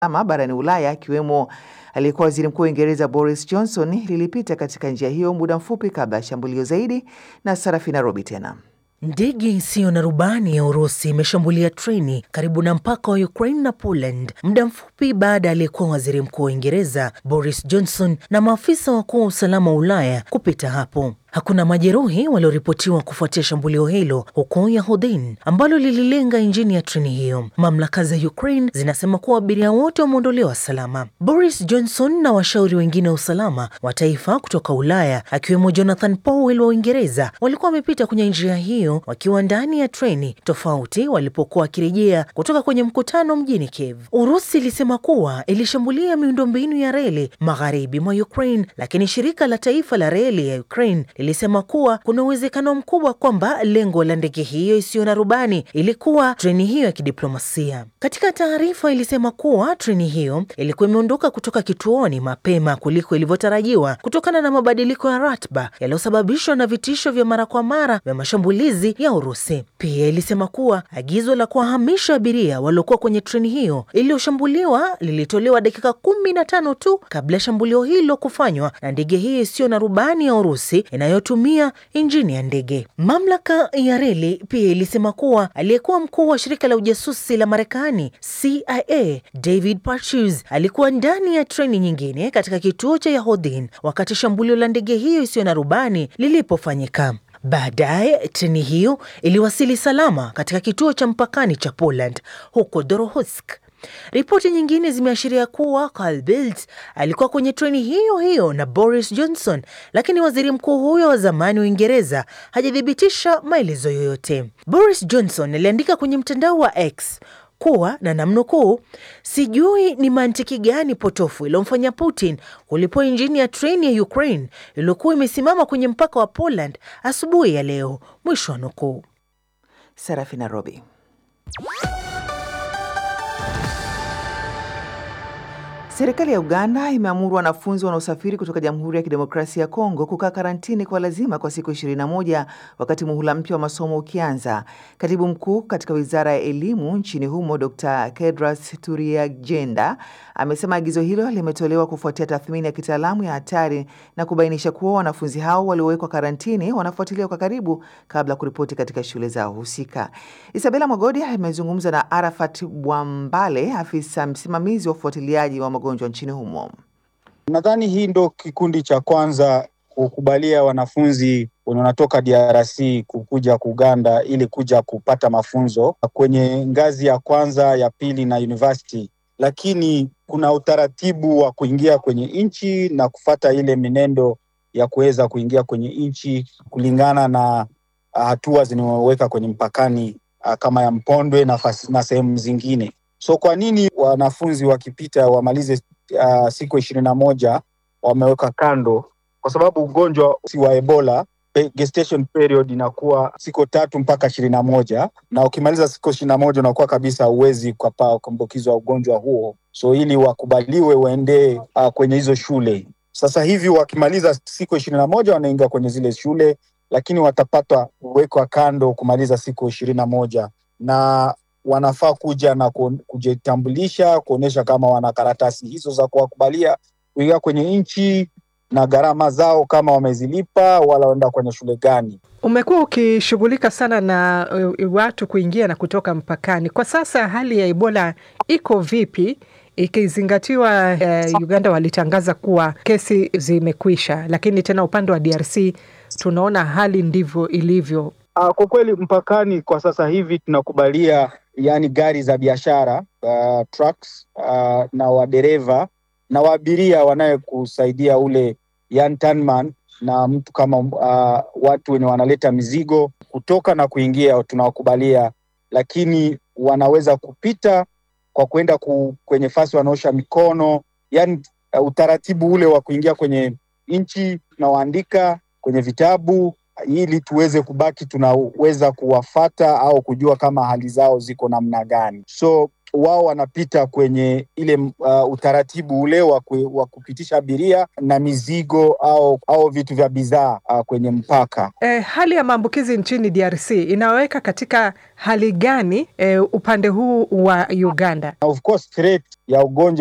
ama barani Ulaya akiwemo aliyekuwa waziri mkuu wa Uingereza Boris Johnson lilipita katika njia hiyo muda mfupi kabla ya shambulio zaidi. Na Sarafina Robi tena Ndege isiyo na rubani ya Urusi imeshambulia treni karibu na mpaka wa Ukraine na Poland muda mfupi baada ya aliyekuwa waziri mkuu wa Uingereza Boris Johnson na maafisa wakuu wa usalama wa Ulaya kupita hapo. Hakuna majeruhi walioripotiwa kufuatia shambulio hilo huko Yahodin ambalo lililenga injini ya treni hiyo. Mamlaka za Ukraine zinasema kuwa abiria wote wameondolewa salama. Boris Johnson na washauri wengine wa usalama wa taifa kutoka Ulaya akiwemo Jonathan Powell wa Uingereza walikuwa wamepita kwenye njia hiyo wakiwa ndani ya treni tofauti walipokuwa wakirejea kutoka kwenye mkutano mjini Kiev. Urusi ilisema kuwa ilishambulia miundombinu ya reli magharibi mwa Ukraine, lakini shirika la taifa la reli ya Ukraine lilisema kuwa kuna uwezekano mkubwa kwamba lengo la ndege hiyo isiyo na rubani ilikuwa treni hiyo ya kidiplomasia. Katika taarifa ilisema kuwa treni hiyo ilikuwa imeondoka kutoka kituoni mapema kuliko ilivyotarajiwa kutokana na mabadiliko ya ratiba yaliyosababishwa na vitisho vya mara kwa mara vya mashambulizi ya Urusi. Pia ilisema kuwa agizo la kuwahamisha abiria waliokuwa kwenye treni hiyo iliyoshambuliwa lilitolewa dakika kumi na tano tu kabla ya shambulio hilo kufanywa na ndege hiyo isiyo na rubani ya Urusi inayotumia injini ya ndege. Mamlaka ya reli pia ilisema kuwa aliyekuwa mkuu wa shirika la ujasusi la Marekani CIA David Patrus alikuwa ndani ya treni nyingine katika kituo cha Yahodin wakati shambulio la ndege hiyo isiyo na rubani lilipofanyika. Baadaye treni hiyo iliwasili salama katika kituo cha mpakani cha Poland huko Dorohutsk. Ripoti nyingine zimeashiria kuwa Carl Bildt alikuwa kwenye treni hiyo hiyo na Boris Johnson, lakini waziri mkuu huyo wa zamani wa Uingereza hajathibitisha maelezo yoyote. Boris Johnson aliandika kwenye mtandao wa X kuwa na namnukuu, sijui ni mantiki gani potofu iliyomfanya Putin kulipua injini ya treni ya Ukraine iliyokuwa imesimama kwenye mpaka wa Poland asubuhi ya leo, mwisho wa nukuu. Sarafina Robi. Serikali ya Uganda imeamuru wanafunzi wanaosafiri kutoka Jamhuri ya Kidemokrasia ya Kongo kukaa karantini kwa lazima kwa siku 21 wakati muhula mpya wa masomo ukianza. Katibu mkuu katika wizara ya elimu nchini humo Dr Kedras Turiagenda amesema agizo hilo limetolewa kufuatia tathmini ya kitaalamu ya hatari na kubainisha kuwa wanafunzi hao waliowekwa karantini wanafuatiliwa kwa karibu kabla ya kuripoti katika shule zao husika. Isabela Mwagodi amezungumza na Arafat Bwambale, afisa msimamizi wa ufuatiliaji wa magonjwa nchini humo. Nadhani hii ndo kikundi cha kwanza kukubalia wanafunzi wanatoka DRC kukuja Uganda ili kuja kupata mafunzo kwenye ngazi ya kwanza, ya pili na university, lakini kuna utaratibu wa kuingia kwenye nchi na kufata ile minendo ya kuweza kuingia kwenye nchi kulingana na hatua zinazoweka kwenye mpakani kama ya Mpondwe na, na sehemu zingine. So kwa nini wanafunzi wakipita wamalize uh, siku ishirini na moja wameweka kando? Kwa sababu ugonjwa si wa Ebola, gestation period inakuwa siku tatu mpaka ishirini na moja na ukimaliza siku ishirini na moja unakuwa kabisa huwezi kuambukizwa ugonjwa huo, so ili wakubaliwe waendee uh, kwenye hizo shule. Sasa hivi wakimaliza siku ishirini na moja wanaingia kwenye zile shule, lakini watapata kuwekwa kando kumaliza siku ishirini na moja na wanafaa kuja na kujitambulisha kuonyesha kama wana karatasi hizo za kuwakubalia kuingia kwenye nchi na gharama zao kama wamezilipa wala waenda kwenye shule gani. Umekuwa ukishughulika sana na uh, watu kuingia na kutoka mpakani. Kwa sasa hali ya Ebola iko vipi, ikizingatiwa uh, Uganda walitangaza kuwa kesi zimekwisha, lakini tena upande wa DRC tunaona hali ndivyo ilivyo. Uh, kwa kweli mpakani kwa sasa hivi tunakubalia yani gari za biashara uh, trucks uh, na wadereva na waabiria wanayekusaidia ule yani turnman na mtu kama uh, watu wenye wanaleta mizigo kutoka na kuingia tunawakubalia, lakini wanaweza kupita kwa kwenda ku, kwenye fasi wanaosha mikono yani uh, utaratibu ule wa kuingia kwenye nchi tunawaandika kwenye vitabu ili tuweze kubaki tunaweza kuwafata au kujua kama hali zao ziko namna gani. So wao wanapita kwenye ile uh, utaratibu ule wa wa kupitisha abiria na mizigo au au vitu vya bidhaa uh, kwenye mpaka. Eh, hali ya maambukizi nchini DRC inaweka katika hali gani eh, upande huu wa Uganda? Of course threat ya ugonjwa